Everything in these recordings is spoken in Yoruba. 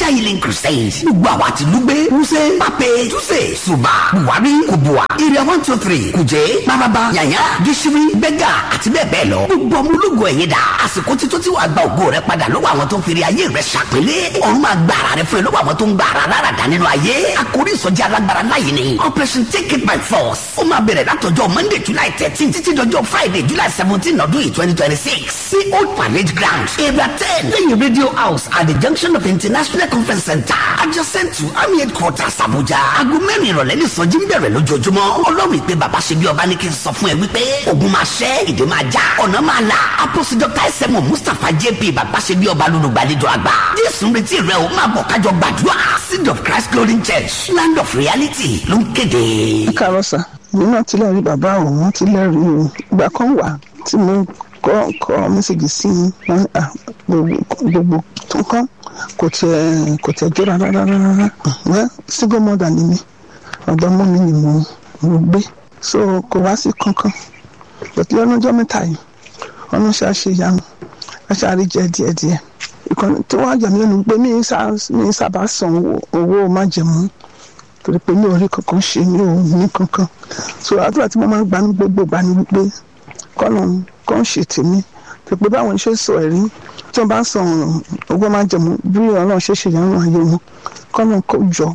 Niger Healing Crusade gbogbo àwa ti lúgbé wúṣẹ́ pápẹ́ túṣe ṣùbà buhari kubua area one two three kùjẹ́ bàbàbà yàyà gíṣírí bẹ́gà àti bẹ́ẹ̀ bẹ́ẹ̀ lọ gbogbo ọmọ ológun ẹ̀yẹ dà àsìkò títún tí wàá gba ògo rẹ padà lọ́wọ́ àwọn tó ń fèrè ayé rẹ ṣàpélé ọ̀run máa gba ara rẹ fún ẹ lọ́wọ́ àwọn tó ń gba ara lára dà nínú ayé àkórí ìsọjí alágbára láyé ni operation take it by force ó máa bẹ̀rẹ̀ látọjọ́ monday july thirteen títí dọjọ́ friday july seventeen ọdún yìí twenty twenty six sí old parade ground area ten lẹ́yìn radio house at the junction of international conference center adjacent to army headquarters abuja aago mẹ́rin ìrọ̀lẹ́ ní ìsọjí ń bẹ̀rẹ̀ lójoojúmọ́ ọlọ́run ìpè bàbá ṣe bí ọba ní kí n sọ fún ẹ wípé ogun máa ṣẹ́ ìdè máa já ọ̀nà máa là apostle dr sẹ́mu mustapha jp bàbá ṣe bí ọba lólùgbàlejò àgbà jésù ń retí rẹ o máa bọ̀ kájọ gbàdúrà seed of christ glory church land of reality ló ń kéde. káàárọ̀ sà èmi náà ti lẹ́rìí bàbá òun wọ́n ti lẹ́rìí o ìgbà kan wà tí mo kọ́ kọ́ mẹ́sàgì sí i wọ́n à gbogbo tó kán kò tẹ̀ kò tẹ̀ jọra rárá rárá wẹ́ single mother ni mi ọ̀dọ́ mọ́ mi ni mo mo gbé so kò wá sí kankan bẹ̀tẹ̀ lọ́nàjọ́ mẹ́ta yìí ọ̀nà ṣàṣe yanu aṣáárí jẹ díẹ̀díẹ̀ ìkànnì tí wọ́n á jà mí lẹ́nu pé mi ń sábà san owó májẹ̀mú torí pé mi ò rí kankan ṣe mi ò ní kankan so àdúrà tí mo máa ń gbà ní gbogbo gbà ní wípé kọ́nà kan ṣe tèmi tó pé báwọn ṣe sọ ẹ̀rí tí wọ́n bá ń san owó májẹ̀mú bí ọlọ́run ṣe ṣe yàrá ayé wọn kọ́nà kó jọ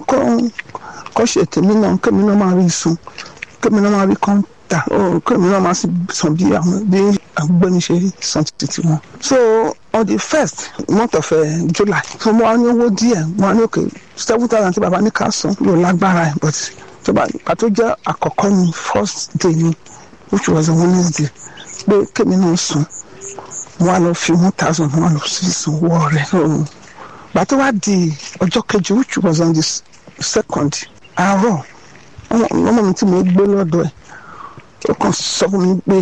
kọ́ ṣe tèmi náà kémi náà máa rí sun kémi náà máa rí kọ́ńtà kémi náà máa san bí àwọn bí agbẹ́ni ṣe san títí wọn. so on the first month of uh, july so mo wá ní owó díẹ̀ mo wá ní òkè seven thousand tí baba ní ká san yóò lágbára ẹ̀ but tó bá pàtó jẹ́ àkọ́kọ́ ní first day ni which was a wednesday pé kémi náà sùn mo wá lọ fi one thousand mo wá lọ sí ìsanwó rẹ̀ gbàtó wá di ọjọ́ kejì which was on the second àárọ̀ ọmọ mi tí mo gbé lọ́dọ̀ ẹ̀ ó kàn sọ fún mi pé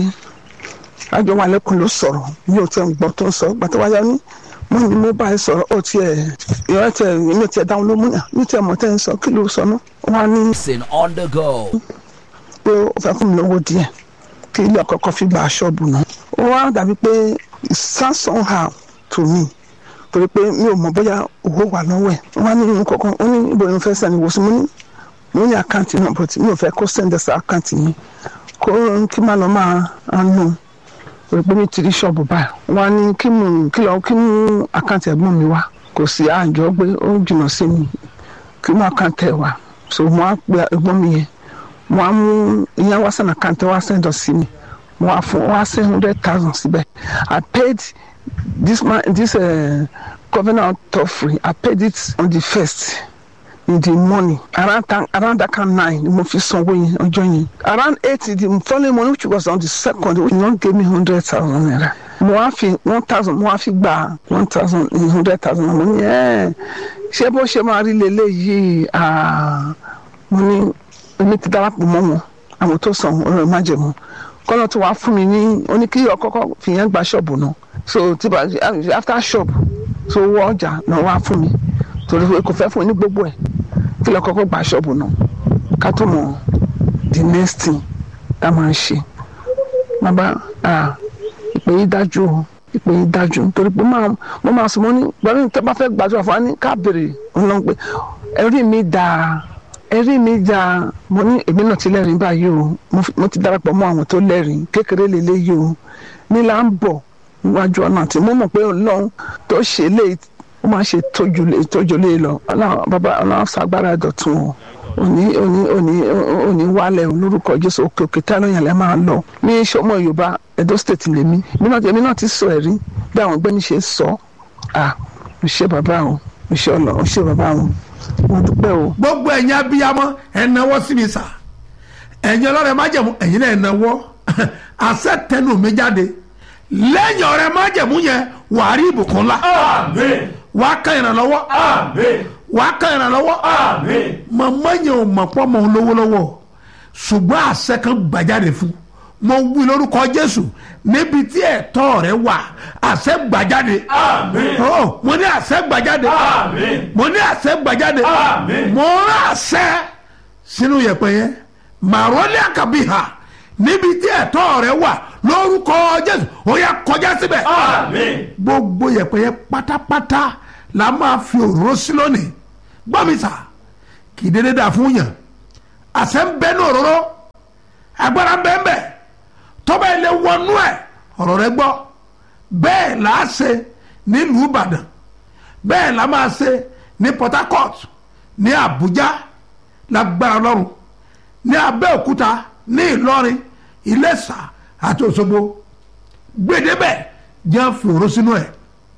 àjọ wa lẹ́kùn ló sọ̀rọ̀ mi ò tẹ́ ń gbọ́ tó ń sọ gbàtọ́ wáyà ní mo ní mo bá ẹ sọ̀rọ̀ ó tiẹ̀ ìrọ̀ tẹ̀ mi ò tiẹ̀ dáhùn ló mú yà mi tiẹ̀ mọ̀ tẹ́ ń sọ kí ló sọ náà wọ́n á ní. Listen on the go. pé ó fẹ́ fún mi lówó díẹ̀ kí ilé ọ̀kọ̀ọ̀kan fi gba ṣọ́ọ̀bù náà ó wá dàbí pé samson ha to me torí pé mi ò mọ̀ bóyá owó wà lọ́wọ́ ẹ̀ wọ́n á ní irun kọ̀ọ̀kan ó ní ibo ni mo fẹ́ sẹ́ni wòsàn mo ní mo ní àkáǹtì náà but mi ò fẹ́ kó sẹ́ndẹ̀sì àkáǹtì mi kó kí má lọ máa nù pé mi ti rí ṣọ́ọ̀bù báyìí wọ́n á ní kí mú kí lọ kí mú àkáǹtì ẹ̀gbọ́n mi wá kò sí àjọ pé ó jìnnà sí mi kí mú àkáǹtì ẹ̀ wá so mo á pe ẹ̀gbọ́n mi yẹn mo á mú ìyẹn wá sẹ́nu àkáǹtì wá sẹ́ndọ̀ sí mi mo á fún wá sẹ́ hundred thousand síbẹ̀ I paid this man this uh, covenant offering I paid it on the first in the morning around that around that kind nine mo fi sanwó yẹn ọjọ́ yẹn around eight the following morning which was on the second which no gave me hundred thousand naira mo wá fi one thousand mo wá fi gba one thousand hundred thousand mo ní ẹ ṣé bó ṣe máa rí leléyìí mo ní èmi ti darapọ̀ mọ́ wọn àwọn tó san ọ̀rọ̀ ìmájẹ̀mú kọ́nà tó wàá fún mi ní oníkíyọ̀ kọ́kọ́ fìyẹn gba ṣọ́ọ̀bù náà so tí bá after shop so wọ ọjà náà wàá fún mi torí pé kò fẹ́ fún mi ní gbogbo ẹ̀ kí lọ kọ́kọ́ gba ṣọ́ọ̀bù náà ká tó mọ̀ the next thing tá a máa ṣe bàbá ìpè yìí dájú o ìpè yìí dájú nítorí pé mo máa sọ mo ní gbọ́dọ̀ tó bá fẹ́ gbàdúrà fún wa ní ká béèrè ọ̀nà pé ẹ̀rí mi dáa ẹ̀rí mi dáa mo ní èmi náà ti lẹ́rìí báyìí o mo ti darapọ̀ mọ́ àwọn tó lẹ́rìí kékeré lélẹ́yìí o nílà ń bọ̀ níwájú ọ̀nà àti mo mọ̀ pé ọlọ́run tó ṣe lé ó máa ṣe tójú lé lọ bàbá ọlọ́run ṣàgbára dọ̀tun o òní òní òní òní wálẹ̀ olórúkọ jésù òkè òkè tánú yẹn lẹ́ máa lọ ní sọmọ yorùbá edo state lèmi èmi náà ti sọ ẹ̀rí bí àwọn ọgbẹ́ni ṣe sọ à mo ṣe bàbá o mo ṣe ọlọ mo ṣe bàbá o mo dúpẹ́ o. gbogbo ẹ̀yin abiyamọ ẹ̀ náwó sí mi sà ẹ̀yin ọlọ́rẹ̀ májẹ̀mú ẹ̀yin náà ẹ̀ náwó àṣẹ tẹnu mi jáde lẹ́yìn ọ̀rẹ́ májẹ̀mú yẹn wàá rí ìbùkún ńlá Àmín. wàá kan ìrànlọ́wọ́ Àmín. wàá kan ìrànlọ́wọ́ Àmín. màmá yẹn ò mọ̀ pọ́ mọ̀ ń lówó lọ́wọ́ ṣùgbọ́n àṣẹ kan gbàjáde fún mo wí lórúkọ jésù níbi tí ẹ̀tọ́ rẹ wà àṣẹ gbàjáde Àmín. Oh, mo ní àṣẹ gbàjáde Àmín. mo ní àṣẹ gbàjáde Àmín. mo rán àṣẹ sínú yẹ̀pẹ̀ yẹn màrọ́lẹ́ àkàbíhà níbi tí ẹ̀tọ́ rẹ wà lórúkọ jésù ó yá kọjá síbẹ̀ Àmín. gbogbo yẹ̀pẹ̀ yẹn pátápátá la máa fi òróró sí lónìí gbọ́ mi sà kì í dédé dà fún yàn àṣẹ ń bẹ ní òróró agbára ń bẹ ń bẹ tọ́ba ilé wọnú ẹ̀ ọ̀rọ̀ rẹ gbọ́ bẹ́ẹ̀ là á ṣe nílùú ìbàdàn bẹ́ẹ̀ là máa ṣe ní port harcourt ní àbújá lágbára lọ́rùn ní abẹ́òkúta ní ìlọrin iléṣà àti òṣogbo gbèdébẹ̀ jẹ́ fòró sínú ẹ̀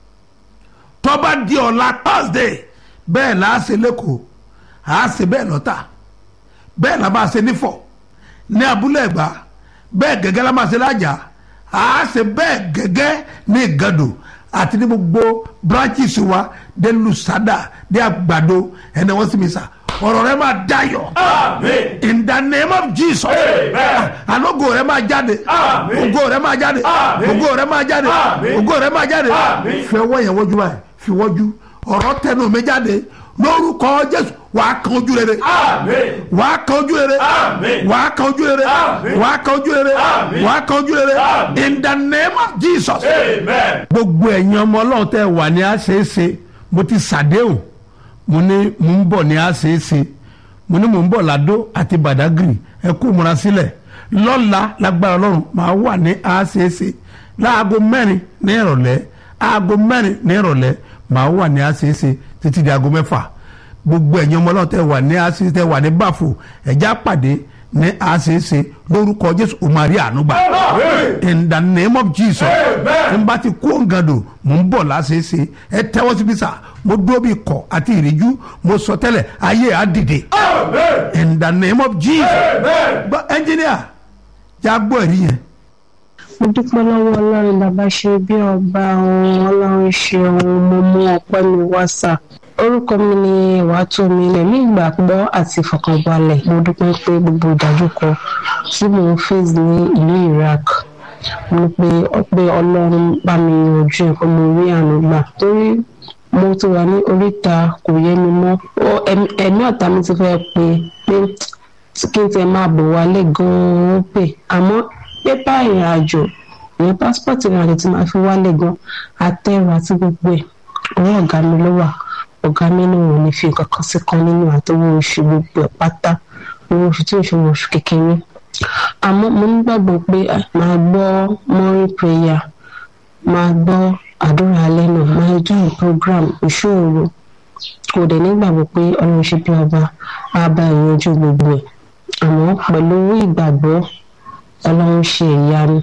tọ́ba di ọ̀la thursday bẹ́ẹ̀ là á ṣe lẹ́kọ̀ọ́ à á ṣe bẹ́ẹ̀ lọ́tà bẹ́ẹ̀ là máa ṣe nífọ̀ ní abúlé ẹ̀gbá bẹ́ẹ̀ gẹ́gẹ́ la máa ṣe lájà à á ṣe bẹ́ẹ̀ gẹ́gẹ́ ní ìgàdò àti ní gbogbo branches wa dé lusada dé àgbàdo ẹni wọ́n sì mi sà ọ̀rọ̀ rẹ máa dayọ̀ Amen. in the name of jesus Amen. alogo rẹ máa jáde Amen. ògo rẹ máa jáde Amen. ògo rẹ máa jáde Amen. ògo rẹ máa jáde Amen. fi ọwọ́ yẹn wọ́jú báyìí fi wọ́jú ọ̀rọ̀ tẹnu mi jáde lórúkọ jésù wàá kan ojú rere Amen. wàá kan ojú rere Amen. wàá kan ojú rere Amen. wàá kan ojú rere Amen. wàá kan ojú rere Amen. in the name of jesus. Amen. gbogbo ẹ̀yin ọmọ ọlọ́run tẹ́ wà ní àṣeéṣe mo ti ṣàdéhùn mo ní mo ń bọ̀ ní àṣeéṣe mo ní mo ń bọ̀ ládó àti bàdágìrì ẹ kú múra sílẹ̀ lọ́la lágbára ọlọ́run máa wà ní àṣeéṣe láago mẹ́rin ní ìrọ̀lẹ́ aago mẹ́rin ní ìrọ̀lẹ́ máa wà ní àṣeéṣe títí di aago mẹ́fà gbogbo ẹ̀yin ọmọ ọlọ́run tẹ́ wà ní àṣeéṣe tẹ́ wà ní báfò ẹ̀já pàdé ní àṣeéṣe lórúkọ jésù òmàrí ànúgbà Amen. in the name of jesus Amen. n bá ti kó ngando mò ń bọ̀ láṣeéṣe ẹ tẹ́wọ́ síbi sà mo dúró bí kọ̀ àti ìríjú mo sọ tẹ́lẹ̀ ayé á dìde Amen. in the name of jesus Amen. gbọ́ ẹnjìníà já gbọ́ ẹ̀rí yẹn mo dúpẹ́ lọ́wọ́ ọlọ́run bàbá ṣe bí ọba ohun ọlọ́run ṣe ohun mo mú ọpẹ́ mi wá sà orúkọ mi ni ìwàtòmí lẹ́mí ìgbàgbọ́ àti ìfọkànbalẹ̀ mo dúpẹ́ pé gbogbo ìdájúkọ tí mò ń face ní ìlú iraq mo pe pé ọlọ́run bá mi yanjú ẹ̀ pé mo rí àánú gbà torí mo ti wà ní oríta kò yé mi mọ́ Ó- ẹ̀mí- ẹ̀mí ọ̀tá mi ti fẹ́ pe pé kí n tẹ máa bọ̀ wálé gan-an ó pè àmọ́ pépà ìrìn àjò ìyẹn pásítọ̀tì ìrìn àjò tí màá fi wálé gan àtẹ̀rù àti gbogbo ẹ̀ ọwọ́ ọ̀gá mi ló wà ọ̀gá mi ní òun ní fi nǹkan kan sí kan nínú àtọwọ́ oṣù gbogbo ẹ̀ pátá owó oṣù tí oṣù oṣù kékeré àmọ́ mo nígbàgbọ́ pé ah, màá gbọ́ morning prayer máa gbọ́ àdúrà alẹ́ náà máa join program ìṣòro kò dẹ̀ nígbàgbọ́ pé ọlọ́run ṣe bí ọba á bá ìyanjú gbogbo ẹ̀ àmọ́ pẹ̀lú ìgbàgbọ́ ọlọ́run ṣe ìyanu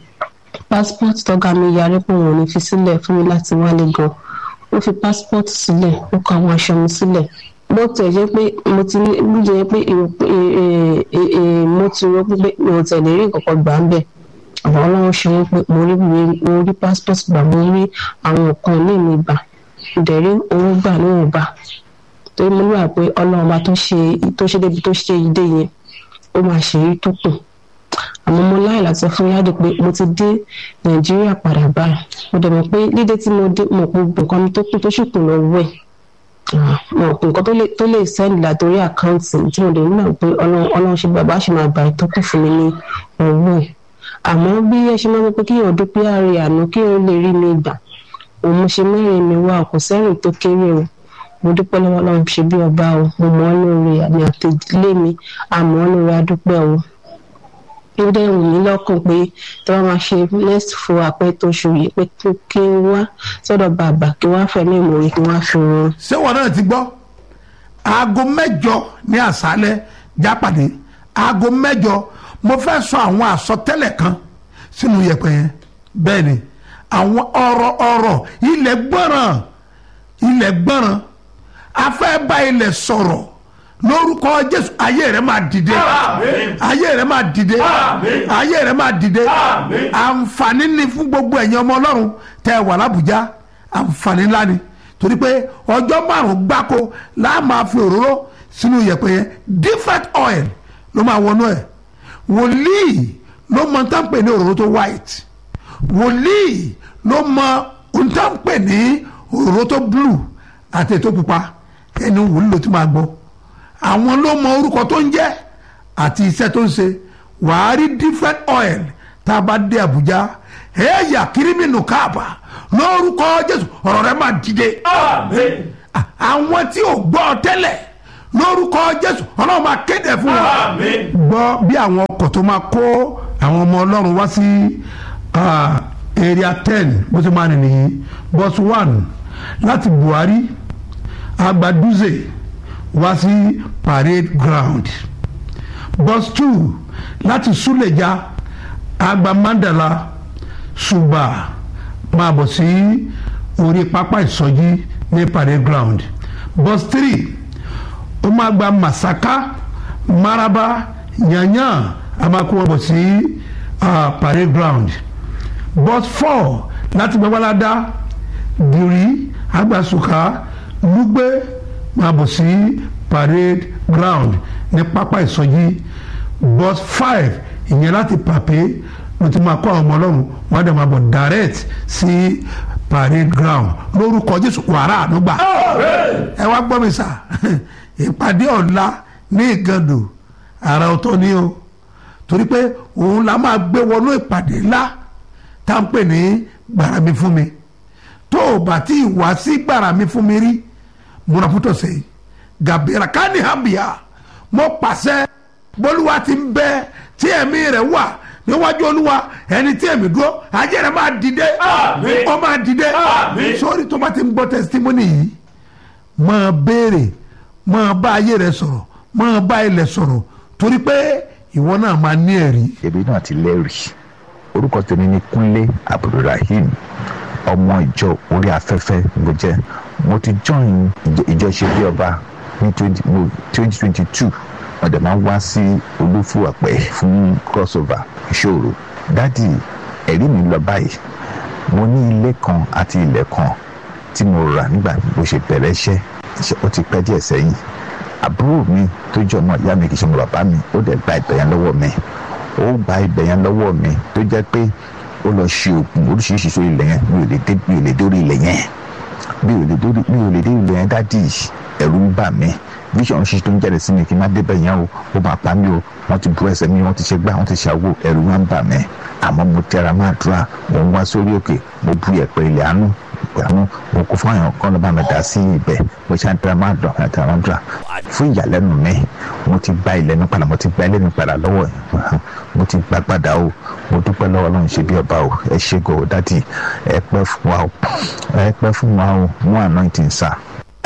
passport tọ́gá mi yarí pé òun ò ní fi sílẹ̀ fún mi láti wálé gan ó fi passport sílẹ̀ ó kọ àwọn aṣọ mi sílẹ̀ bó tẹ̀ jẹ́ pé mo ti ní bó jẹ́ pé èrò- è- è- è- è- mo ti rò pé mi ò tẹ̀lé rí nǹkan kan gbà ń bẹ̀ àwọn ọlọ́run ṣe wọ́n pé mo rí ìwé- mo rí passport gbà mo rí àwọn nǹkan ní mi gbà mo dẹ̀ rí owó gbà níwọ̀nba torí mo níwà pé ọlọ́run bá tó ṣe tó ṣe débi tó ṣe ìdè yẹn ó máa ṣe èyí tó kù àmọ́ mo láì láti sọ fún yáde pé mo ti dé nàìjíríà padà báyìí mo dẹ̀ mọ̀ pé dídé tí mo dé mo kó nǹkan mi tó kù tó sì kù lọ́wọ́ ẹ̀ mo kó nǹkan tó lè tó lè sẹ́ndì látòrí àkáǹtì tí mo dẹ̀ nígbà pé ọlọ́run ọlọ́run ṣe bàbá ṣe máa gbà ìtọ́kù fún mi ní ọwọ́ ẹ̀ àmọ́ bí ẹ ṣe máa ń pẹ́ pé kíyàn dúpẹ́ ààrẹ àná kíyàn lè rí mi gbà òun mo ṣe mẹ́rin mi wá kò sẹ́rìn tó kéré o mo dúpẹ́ lọ́wọ́ ọlọ́run ṣe bí ọba o mo mọ̀ ọ́ lóore àmì àtẹ̀lé mi àmọ́ ọ́ lóore adúpẹ́ o ó dẹ̀ wù mí lọ́kàn pé tí wọ́n máa ṣe next fún apẹ́ tó ṣù yìí pé kí- kí n wá sọ́dọ̀ bàbá kí wọ́n á fẹ̀mí ìmòye kí wọ́n á fi wọn. ṣé wọn náà ti gbọ́ aago mẹ́jọ ní àṣálẹ́ jápàdé aago mẹ́jọ mo fẹ́ sọ àwọn àsọtẹ́lẹ̀ kan sínú yẹ̀pẹ̀ yẹn bẹ́ẹ̀ ni àwọn ọ̀rọ̀ ọ̀rọ̀ ilẹ̀ gbọ́ràn ilẹ̀ gbọ́ràn a fẹ́ bá ilẹ̀ sọ̀rọ̀ lórúkọ jésù ayé rẹ máa dìde Àmín. ayé rẹ máa dìde Àmín. ayé rẹ máa dìde Àmín. àǹfààní ni fún gbogbo ẹ̀yin ọmọ ọlọ́run tẹ́ ẹ wà lábùjá àǹfààní ńlá ni torí pé ọjọ́ márùn-ún gbáko láà máa fi òróró sínú yẹ̀pẹ̀ yẹn different oil ló máa wọnú ẹ̀ wòlíì ló mọ tá ń pè ní òróró tó white wòlíì ló mọ ohun tá ń pè ní òróró tó blue àti ètò pupa ẹni wòlíì ló ti máa gbọ́ àwọn ló mọ orúkọ tó ń jẹ́ àti iṣẹ́ tó ń ṣe wàá rí different oil tá a bá dé Àbújá ẹ̀yà kírímìnù káàbà lórúkọ jésù ọ̀rọ̀ rẹ máa dìde Amen. À- àwọn tí ò gbọ́ tẹ́lẹ̀ lórúkọ jésù ọlọ́run máa kéde fún wọn Amen. gbọ́ bí àwọn ọkọ̀ tó máa kó àwọn ọmọ ọlọ́run wá sí ah, area ten bó ṣe máa rìn nìyí bus one láti buhari agbaduze wá sí parade ground bus two láti suleja agba mandala suba máa bọ̀ sí orí pápá ìsọjí ní parade ground bus three ó máa gba masaka maraba yanyan a máa kó wọn bọ̀ sí ah, parade ground bus four láti gbẹ́wàládá gírí agbasuka lugbe máa bọ̀ sí parade ground ní pápá ìsọjí bus five ìyẹn láti pàpé ló ti máa kó àwọn ọmọ ọlọ́run wọ́n á dẹ̀ máa bọ̀ direct sí parade ground lórúkọ jésù wàrà ànúgbà Amen. ẹ wá gbọ́ mi sà ìpàdé ọ̀la ní ìgàndò àrà ọ̀tọ̀ ni o torí pé òun la máa gbé wọnú ìpàdé ńlá tá à ń pè ní gbàrà mi fún mi tó o bá tí ì wá sí gbàrà mi fún mi rí múra pútọ̀ sẹ́yìn gàbíra káni hàbíà mo pàṣẹ bólúwa ti ń bẹ tí ẹ̀mí rẹ̀ wà níwájú olúwa ẹni tí ẹ̀mí dúró ajé rẹ̀ máa dìde Àmín. ó máa dìde Àmín. sórí tó bá ti ń gbọ́ testimony yìí máa béèrè máa bá ayé rẹ sọ̀rọ̀ máa bá ilẹ̀ sọ̀rọ̀ torí pé ìwọ náà máa ní ẹ̀rí. èmi náà ti lẹ́rìí orúkọ tèmi ni kúnlé abdulrahim ọmọ ìjọ orí afẹ́fẹ́ ló jẹ́ mo ti join ìjọ- ìjọ ṣe bí ọba ní twenty twenty two wọ́n dẹ̀ máa ń wá sí olúfúwàpẹ́ fún crossover ìṣòro dádì ẹ̀rí mi lọ báyìí mo ní ilé kan àti ilẹ̀ kan tí mo rà nígbà bó ṣe bẹ̀rẹ̀ iṣẹ́ iṣẹ́ ó ti pẹ́ díẹ̀ sẹ́yìn àbúrò mi tó jẹ́ ọmọ ìyá mi kì í ṣe ọmọ bàbá mi ó dẹ̀ gba ibẹ̀ yẹn lọ́wọ́ mi ó gba ibẹ̀ yẹn lọ́wọ́ mi tó jẹ́ pé ó lọ ṣe oògùn oríṣiríṣi sórí ilẹ̀ yẹn mi ò lè dé mi ò lè dórí ilẹ̀ yẹn mi ò lè dórí mi ò lè dé ilẹ̀ yẹn dádì ẹ̀rù ń bà mí vision ṣíṣe tó ń jáde sí mi kí n má débẹ̀ yẹn o ó máa pa mí o wọ́n ti bu ẹsẹ̀ mi wọ́n ti ṣe gbá wọ́n ti ṣàwò ẹ̀rù wọn ń bà mí àmọ́ mo tẹra máa dúrà mo ń wá sórí òkè mo bu ẹ̀pẹ̀ ilẹ̀ àánú àánú mo kó fún àyàn kan ló bá mi dá sí ibẹ̀ mo ṣe àtẹrà máa dùn àtẹrà máa dùn fún ìyàlẹ́nu mi mo ti gba ilẹ̀ mi padà mo ti gba ilé mi padà lọ́wọ́ ẹ̀ mo ti gba padà o mo dúpẹ́ lọ́wọ́ ọlọ́run ṣe bí ọba o ẹ ṣe gò dádì ẹ pẹ́ fún wa o ẹ pẹ́ fún wa o mú anointing sá.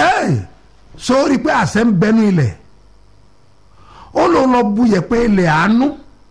ẹ sórí pé àṣẹ ń bẹnu ilẹ̀ ó ló lọ bu yẹ̀pẹ̀ ilẹ̀ àánú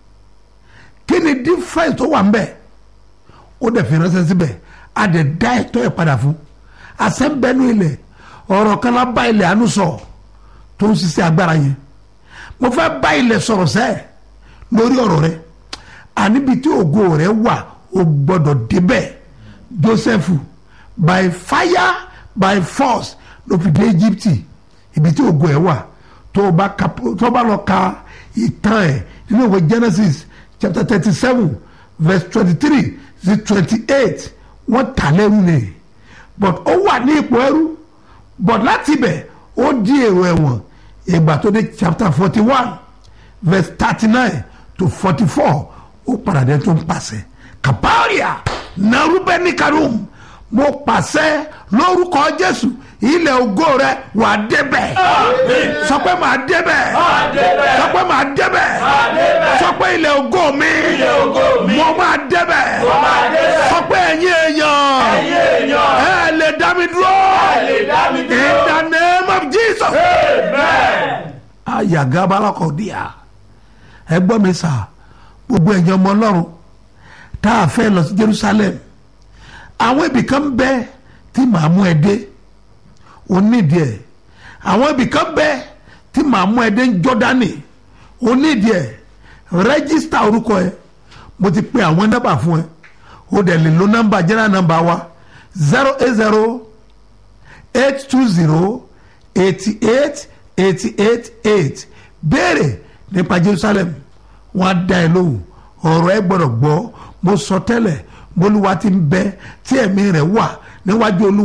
kí ni difference tó wà ń bẹ̀ ó dẹ̀ fi ránṣẹ́ síbẹ̀ a dẹ̀ dá ẹ̀tọ́ ẹ̀ padà fún àṣẹ ń bẹnu ilẹ̀ ọ̀rọ̀ kan lá bá ilẹ̀ àánú sọ tó ń ṣiṣẹ́ agbára yẹn mo fẹ́ bá ilẹ̀ sọ̀rọ̀ sẹ́ẹ̀ lórí ọ̀rọ̀ rẹ àníbi tí ògo rẹ wà ó gbọ́dọ̀ débẹ̀ Joseph by fire by force ló fi dé Egypt ibi tí ògo ẹ wà tó o bá ka tó o bá lọ ka ìtàn ẹ nínú ìwé Genesis chapter thirty seven verse twenty three sí twenty eight wọ́n tà lẹ́rú ni but ó wà ní ipò ẹrú but láti ibẹ̀ ó di èrò ẹ̀wọ̀n ìgbà tó dé chapter forty one verse thirty nine to forty four ó padà dé tó ń pàṣẹ kaparia narubeni karum mo pàṣẹ lórúkọ jésù ilẹ̀ ògo rẹ wà á débẹ̀ Àmín. sọ pé màá débẹ̀ Máa débẹ̀. sọ pé màá débẹ̀ Máa débẹ̀. sọ pé ilẹ̀ ògo mi Ilẹ̀ ògo mi. mo máa débẹ̀ Mo máa débẹ̀. sọ pé ẹ̀yin èèyàn Ẹ̀yin èèyàn. ẹ lè dá mi dúró Ẹ lè dá mi dúró. in the name of Jesus Amen. ayagabalakọ̀díà ẹ gbọ́ mi sà gbogbo ẹ̀yin ọmọ ọlọ́run tá a fẹ́ lọ sí Jerusalem àwọn ibì kan bẹ tí màá mú ẹ dé onídìí ẹ àwọn ibì kan bẹ tí màá mú ẹ dé ní Jọ́dánì onídìí ẹ rẹ́gísítà orúkọ ẹ mo ti pe àwọn nọ́mbà fún ẹ o dẹ̀ lè lo nọ́mbà general nọ́mbà wa zero eight zero eight two zero eighty eight eighty eight eight béèrè nípa Jerusalem wọn á dá ẹ lóhùn ọ̀rọ̀ ẹ gbọ́dọ̀ gbọ́ mo sọ tẹ́lẹ̀ bolúwa ti ń bẹ tí ẹ̀mí rẹ̀ wà níwájú olúwa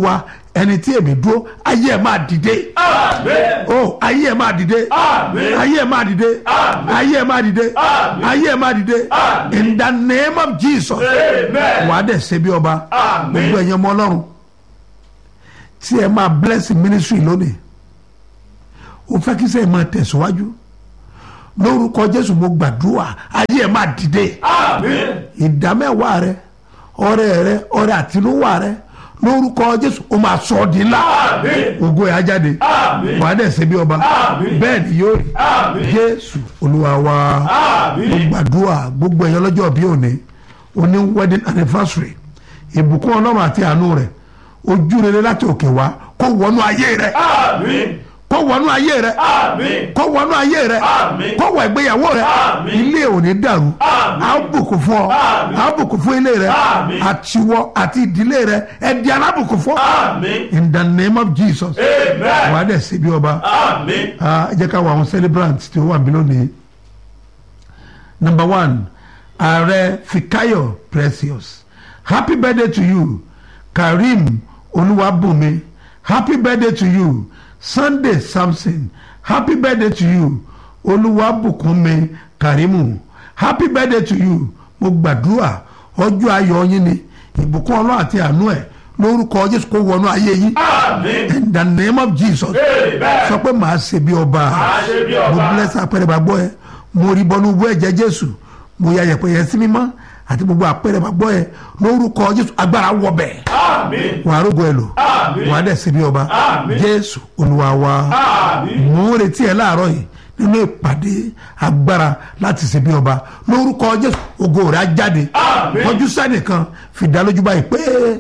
ẹni tí èmi dúró ayé ẹ máa dìde Amen. o ayé ẹ máa dìde Amen. ayé ẹ máa dìde Amen. ayé ẹ máa dìde Amen. ayé ẹ máa dìde Amen. in the name of jesus Amen. wà á dẹ̀ ṣe bí ọba Amen. gbogbo ẹ̀yẹ ọmọ ọlọ́run tí ẹ máa bless ministry lónìí o fẹ́ kí sẹ́yìn máa tẹ̀síwájú lórúkọ jésù mo gbàdúrà ayé ẹ máa dìde Amen. ìdámẹ́wàá rẹ ọrẹ rẹ ọrẹ àtinúwà rẹ lórúkọ jésù o máa sọ ọ́ di ńlá Amen. ògo ẹ̀ á jáde Amen. wà á dẹ̀ ṣe bí ọba Amen. bẹ́ẹ̀ ni yóò rí Amen. jésù olúwa wa mo Amen. gbàdúrà gbogbo ẹ̀yọ́ lọ́jọ́ bí òní òní wedding anniversary ìbùkún ọlọ́run àti àánú rẹ̀ ojú rere láti òkè wá kó wọnú ayé rẹ̀ Amen. kó wọnú ayé rẹ̀ Amen. kó wọnú ayé rẹ̀ Àmín. kó wọ ìgbéyàwó rẹ̀ Àmín. ilé òní dàrú Àmín. á bùkún fún ọ Àmín. á bùkún fún ilé rẹ̀ Àmín. àtiwọ àti ìdílé rẹ̀ ẹ di alábùkún fún Amen. in the name of jesus wà á Amen. dẹ̀ ṣe bí ọba Amen. Ah, ẹ jẹ́ ká wọ àwọn celebrants tí ó wà bí lónìí number one ààrẹ fikayo precious happy birthday to you karim olúwàbùnmi happy birthday to you sunday samson happy birthday to you olúwàbùkúnmi karimu happy birthday to you mo gbàdúrà ọjọ́ ayọ̀ yín ni ìbùkún ọlọ́run àti àánú ẹ̀ lórúkọ jésù kó wọnú ayé yín Amen. in the name of jesus Amen. sọ pé màá ṣe bí ọba Màá ṣe bí ọba. mo bless apẹrẹ gbàgbọ́ ẹ mo rí bọ́nú wọ ẹ̀jẹ̀ jésù mo ya yẹ̀pẹ̀ yẹn sí mímọ́ àti gbogbo apẹrẹ gbàgbọ́ ẹ lórúkọ jésù agbára wọ bẹ̀ Amen. wà á rògbò ẹ lò Àmín. wà á dẹ̀ ṣe bí ọba Àmín. jésù olúwa wa Amen. mo ń retí ẹ láàárọ̀ yìí nínú ìpàdé agbára láti ṣe bí ọba lórúkọ jésù ògo rẹ̀ á jáde Àmín. kọjú sẹ́nìkan fìdálójú báyìí pé.